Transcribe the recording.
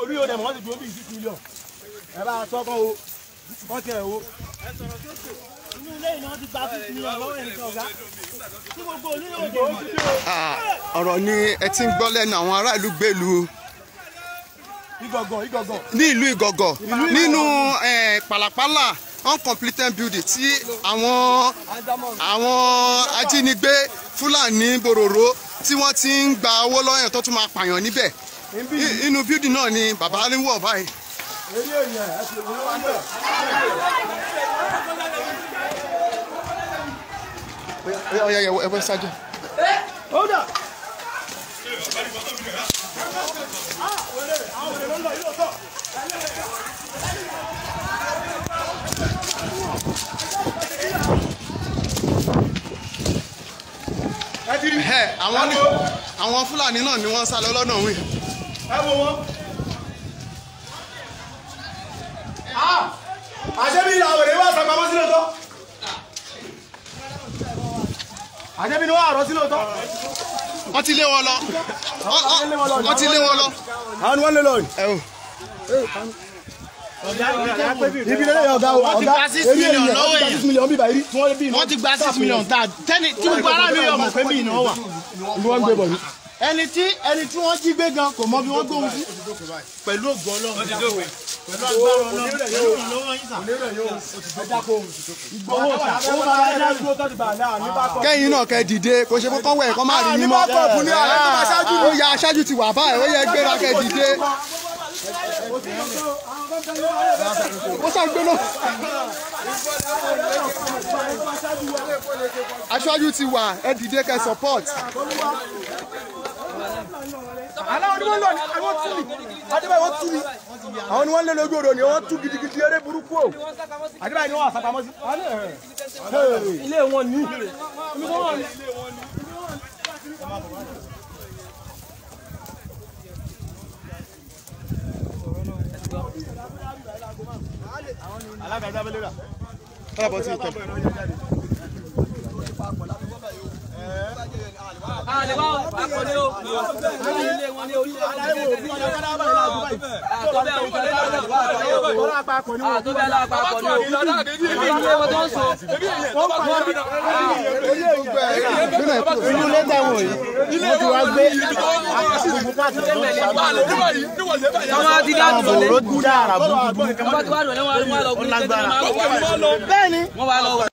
orí yóò dẹ̀ mọ́ wọ́n ti dúró bí six million ẹ bá a sọ́kọ́ o wọ́n tiẹ̀ o. inú ilé ìná ti gba six million lọ́wọ́ ẹ̀ nìkan ọ̀gá tí gbogbo onílé òde Ah, ọ̀rọ̀ ni ẹ ti ń gbọ́ lẹ́nu àwọn ará ìlú gbèlú ìgọ̀gọ̀ ìgọ̀gọ̀ ní ìlú ìgọ̀gọ̀ nínú eh, pàlàpàlà uncompleted building tí àwọn àwọn ajínigbé fúlàní bòròró tí wọ́n ti ń gba owó lọ́yàn tó tún máa pààyàn níbẹ̀ I- inú building náà ni bàbá ń wọ̀ báyìí. eré èèyàn ẹ ti wọ́n wá bẹ̀. ọ̀yà ẹ wẹ́ ṣáájú. Hold up. Ah, wẹ̀lẹ̀, àwọn wẹ̀lẹ̀ ló ń lọ yìí lóòótọ́. Ẹ ti rí. Ẹ, àwọn ní àwọn fúlàní náà ni wọ́n sá lọ lọ́nà wí. ẹ wo wọn. Ah, àṣẹbí ìlà àwẹ̀rẹ̀ wà sàpamọ́ sí lóòótọ́. àṣẹbí ni wọ́n àrọ́ sí lóòótọ́. wọ́n ti lé wọn lọ. Wọ́n- wọ́n- wọ́n ti lé wọn lọ. àwọn ni wọ́n lé lọ yìí. ẹ o. ibi lẹ́yìn ọ̀gá o Wọ́n ti ọ̀gá gba six eré million èèyàn lọ́wọ́ wọ́n ti gba yẹn. six million bíbá yìí tí wọ́n bí iná. wọ́n ti gba six million tá tẹ́ni tí gbogbo aráàlú yọ̀ mọ̀ pé bí iná wà. ni wọ́n ń gbé bọ̀ ní. ẹni tí ẹni tí wọ́n jí gbé gan kò mọ bí wọ́n gbóhùn sí. pẹ̀lú ògùn ọlọ́run pẹ̀lú agbára ọlọ́run pẹ̀lú ìrànlọ́wọ́ yín sà. owó ọ̀tà owó bàbá ẹ̀dá dúró tó ti bà náà ní bá kọ́. kẹ́yìn náà kẹ́ dìde kò ṣe kọ́kọ́ wẹ̀ kọ́ máa rí ní yín bá mọ́. kọ́ ọ̀bùn ní ààrẹ tó máa ṣáájú. ó ya aṣáájú ti wà báyìí ó yẹ gbéra kẹ́ dìde. ó ṣàgbé náà. aṣáájú ti wà ẹ dìde kẹ́ support. aláwọ̀ ni wọ́n lọ ní àwọn tú mi adébáyé wọ́n tú mi àwọn ni wọ́n lé lójú odò ni wọ́n tú gidigidi eré burúkú o adébáyé ni wọ́n àsàpamọ́ sí. ilé wọn ní. alága abẹ́lé rà. káàbọ̀ sí ìtẹ̀. àlewà àkọlé o ilé wọn ní orílẹ̀ aláwọ̀ òfin ọ̀dọ́ kára báyìí láàbù báyìí. àtọ́bẹ̀ àwọn ọ̀dọ́ àkọlé o ọ̀rọ̀ àpapọ̀ ni wọ́n. àtọ́bẹ̀ aláàpapọ̀ ní o ilé wọn tó ń so inú ilé tẹ̀wọ̀n yìí wọ́n ti wá gbé àwọn àti dáàbò lọlé òró dúdà àràbù wọ́n bá ti wá lọlé wọn á lọ gún ní tẹ́tẹ́ wọn á lọ bẹ́ẹ̀ ni wọ́n wá lọ